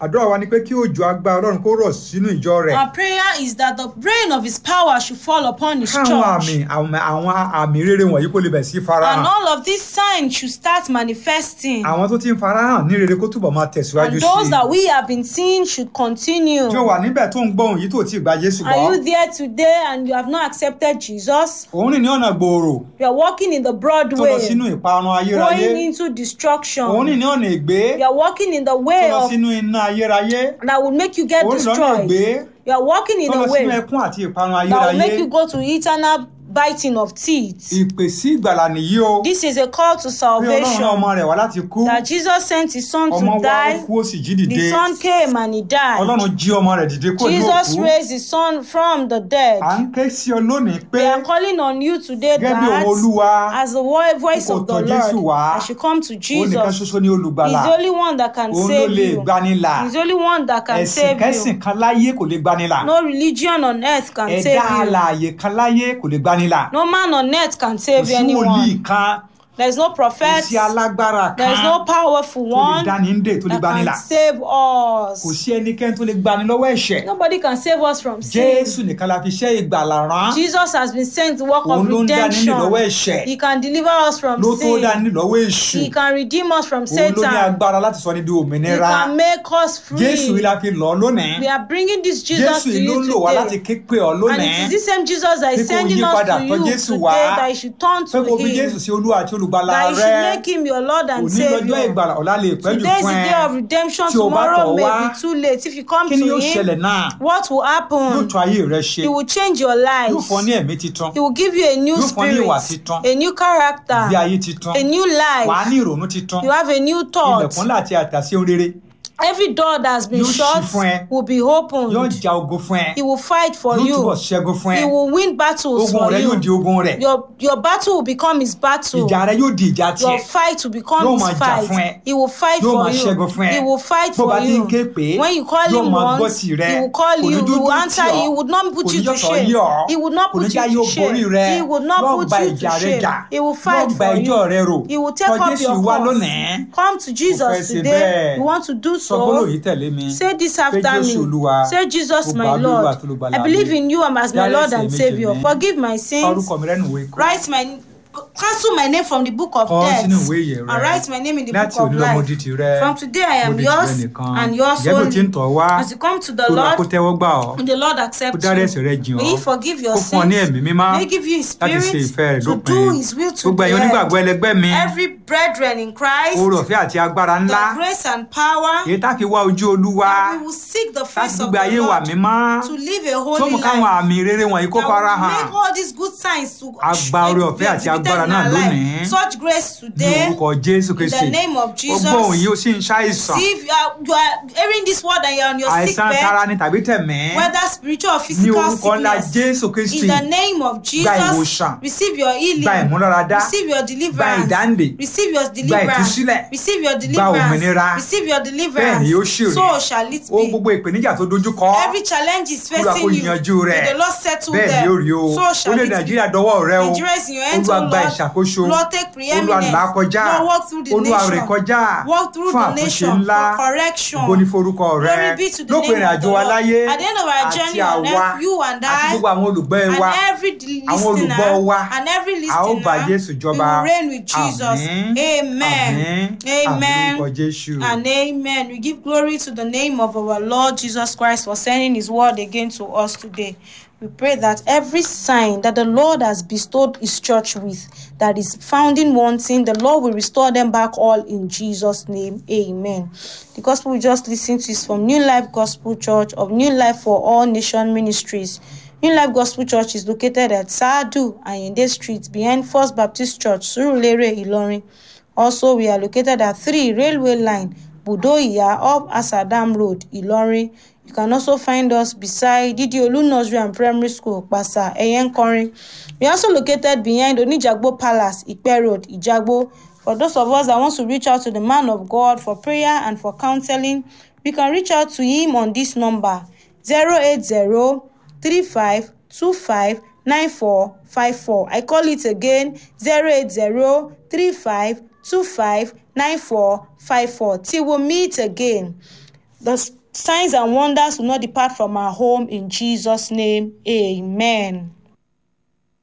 àdúrà wa ni pé kí òjò agbára ọlọ́run kó rọ̀ sínú ìjọ rẹ̀ Our prayer is that the rain of His power should fall upon His káwọn church. àmì àwọn àwọn àmì rere wọ̀nyí kó lè bẹ̀ sí farahàn And all of these signs should start manifesting. àwọn tó ti ń farahàn ní rere kó túbọ̀ máa tẹ̀síwájú And sí those i that we have been seeing should continue. tí ó wà níbẹ̀ tó ń gbọ́ ohùn yìí tó ti gba Jésù Are gbọ́ you there today and you have not accepted Jesus? òun rìn ní ọ̀nà gbòòrò You are walking in the broad tó lọ way, sínú ìparun ayérayé going into destruction. òun rìn ní ọ̀nà ègbé You are walking in the tó way lọ of sínú iná ayérayé that will make you get òun rìn lọ́nà destroyed. ègbé You are walking in tó lọ the sínú way ẹkún àti ìparun that will ayérayé make you go to eternal biting of teeth. ìpè sí ìgbàlà nìyí o This is a call to pé ọlọ́run rán salvation. ọmọ rẹ̀ wá láti kú That Jesus sent his son ọmọ to wá ó die. kú ó sì jí dìde The son came and he died. ọlọ́run jí ọmọ rẹ̀ dìde kó ní Jesus òkú raised his son from the dead. à ń ké sí ọ lónìí pé We are calling on you today gẹ́gẹ́ bí òun that olúwa as the wo- voice kò of the tọ̀ Jésù Lord, wá. I should come to òun nìkan Jesus. ṣoṣo ní He's olùgbàlà the only one that can òun ló save lè you. gbanilà He's the only one that can ẹ̀sìn save kẹ́sìn you. kan láyé kò lè gbanilà No religion on earth can ẹ̀dá save you. alààyè kan láyé kò lè gbanilà No man on earth can kò save sí wòlíì anyone. kan There is no kò prophet. sí alágbára There is kan no powerful tó lè one dání ń dè tó lè that gbanilà can save kò us. sí ẹnikẹ́ni tó lè gbani lọ́wọ́ ẹ̀ṣẹ̀ Nobody can save us from sin. jésù nìkan la fi ṣe ìgbàlà rán Jesus has been sent to work of òun ló ń dání ní lọ́wọ́ redemption. ẹ̀ṣẹ̀ He can deliver us from ló tó sin. dání lọ́wọ́ èṣù He can redeem us from òun ló ní Satan. agbára láti sọ ní di He òmìnira can make us jésù yìí free. la fi lọ lónìí We are bringing this Jesus jésù to yìí ló you ń lò wá láti today. ké pè ọ́ And lónìí it is this same Jesus that Pé is kó sending yí us padà to tọ̀ you Jésù today wá. that you should turn pé to kò fi Him. jésù sí olúwa àti olùgbàlà That you rẹ should make Him your Lord and òní lọ́jọ́ Savior. ìgbàlà ọ̀la lè pẹ́ jù Today is fún the ẹ day of redemption. Tí o bá Tomorrow tọ̀ may wá, be too late. If you come kí ni to yóò ṣẹlẹ̀ Him, náà what will yóò happen? tún ayé rẹ ṣe He will change your yóò life. fún ọ ní ẹ̀mí titun He will give you a new Yóò fún ọ ní spirit, ìwà titun. a new bí character, ayé titun a new wàá life. ní ìrònú titun You have a new thought. ilẹ̀kùn láti àtàsí ohun rere Every door that has been Yóò ṣí fún ẹ. shut will be yóò opened. ja ogun fún ẹ He will fight for yóò you. túbọ̀ ṣẹ́gun fún ẹ He will win battles ogun for rẹ yóò di you. ogun rẹ Your your battle will become his battle. ìjà rẹ yóò di ìjà Your tiẹ̀ fight will become Yóò his máa jà fún ẹ. fight. He will fight Yóò for máa ṣẹ́gun you. fún ẹ. He will fight bó bá for ti ń you. ké pé When you call yóò him máa gbọ́ once, tìrẹ he will call kò ní you. He dúdú will tì answer ọ́ you. He would not put kò you ní to yọ̀tọ̀ shame. yí ọ́ He would not kò ní put já you yóò to borí shame. rẹ He would not yóò put gba you ìjà to rẹ shame. jà He will yóò fight gba for ẹjọ́ rẹ rò you. He will take Tọ̀ up Jésù your wá cause. lónìí Come to fẹ́ Jesus ṣe today. bẹ́ẹ̀. You want to do sọ gbólóhùn so. yìí tẹ̀lé mi Say this pé after Jésù me. Olúwa Say Jesus, mo my gbà á lólúwa Lord. àti olùgbàlà I believe mi. in you as my Dárí Lord ẹ̀ṣẹ̀ and mi jì Savior. mí. Forgive my Kọ sins. orúkọ mi rẹ́nu ìwé ikú Write my cancel my name from the book of Kọ ọ́ death sínú ìwé ìyè rẹ. and write my name in the láti book of òní lọ mo life. di tìrẹ From today I mo am di yours tìrẹ nìkan and yours ìjẹ́ bí o ti ń only. tọ̀ wá As you come to the Olúwa kó Lord, tẹ́wọ́ gbà ọ́ may the Lord kó accept dárí ẹ̀ṣẹ̀ you. rẹ jìn May He ọ́ forgive your kó fún ọ ní sins. ẹ̀mí mímá May He give you His láti ṣe ìfẹ́ spirit rẹ̀ to dópin do His will to gbogbo the ẹ̀yin onígbàgbọ́ end. ẹlẹgbẹ́ mi Every brethren in Christ, oore ọ̀fẹ́ àti agbára ńlá the grace and power, èyí tá fi wá ojú olúwa that we will seek the láti face of gbogbo ayé the wà Lord mímọ́ to live a tó holy mú káwọn life. àmì rere wọ̀nyí kó that fara will hàn make all these good signs to A gba oore ọ̀fẹ́ àti exhibited agbára in náà our life. lónìí. Such grace ní today, orúkọ jésù in kristi the name of ó Jesus. gbọ́ òun yìí ó sì ń ṣàìsàn See if you are, you are hearing this word and you're on your sick àìsàn tara bed, ni tàbí tẹ̀mí whether spiritual or ní physical orúkọ ńlá sickness, jésù kristi in the name of Jesus, ìwòsàn. receive your gba healing, ìmúláradá receive your gba deliverance, ìdáǹdè receive your deliverance, ìtúsílẹ̀, receive your òmìnira. deliverance, receive your bẹ́ẹ̀ deliverance. ni yóò ṣì rí So shall it ó be. gbogbo ìpèníjà tó dojú kọ Every challenge is Olúwa kó facing you. yanjú rẹ̀. May the Lord settle bẹ́ẹ̀ ni them. yóò rí o So shall orílẹ̀ it be. nàìjíríà dọwọ́ rẹ o Nigeria is in your hands, olúwa O gba Lord. ìṣàkóso Lord, take olúwa preeminence. là á kọjá Lord, walk through the olúwa rè nation. kọjá Walk through fún the àtúnṣe nation ńlá for correction. ògo ní forúkọ rẹ Glory be to the lópin name ìrìn of àjò the wa Lord. láyé At the end of our àti journey on àwa earth, you and àti I, gbogbo àwọn olùgbọ́ and wa every àwọn olùgbọ́ listener, wa and every a ó bá listener, jésù we jọba will reign with Jesus. àmín Amen. àmín Amen. àmín lórúkọ jésù And amen. We give glory to the name of our Lord Jesus Christ for sending his word again to us today. We pray that every sign that the Lord has bestowed his church with, that is found in wanting, the Lord will restore them back all in Jesus' name. Amen. The gospel we just listened to is from New Life Gospel Church of New Life for All Nation Ministries. New Life Gospel Church is located at Sadu Ayinde Street behind First Baptist Church, Surulere, Ilorin. Also, we are located at 3 Railway Line, Budoya, up Asadam Road, Ilorin. You can also find us beside Didiolu Nursery and Primary School, Pasa, Eyenkorin. We are also located behind Onijagbo Palace, Ipe Road, Ijagbo. For those of us that want to reach out to the man of God for prayer and for counseling, we can reach out to him on this number 080 35 25 9454. I call it again 080 35 25 9454. Till we meet again. The s- signs and wonders will not depart from our home in Jesus' name. Amen.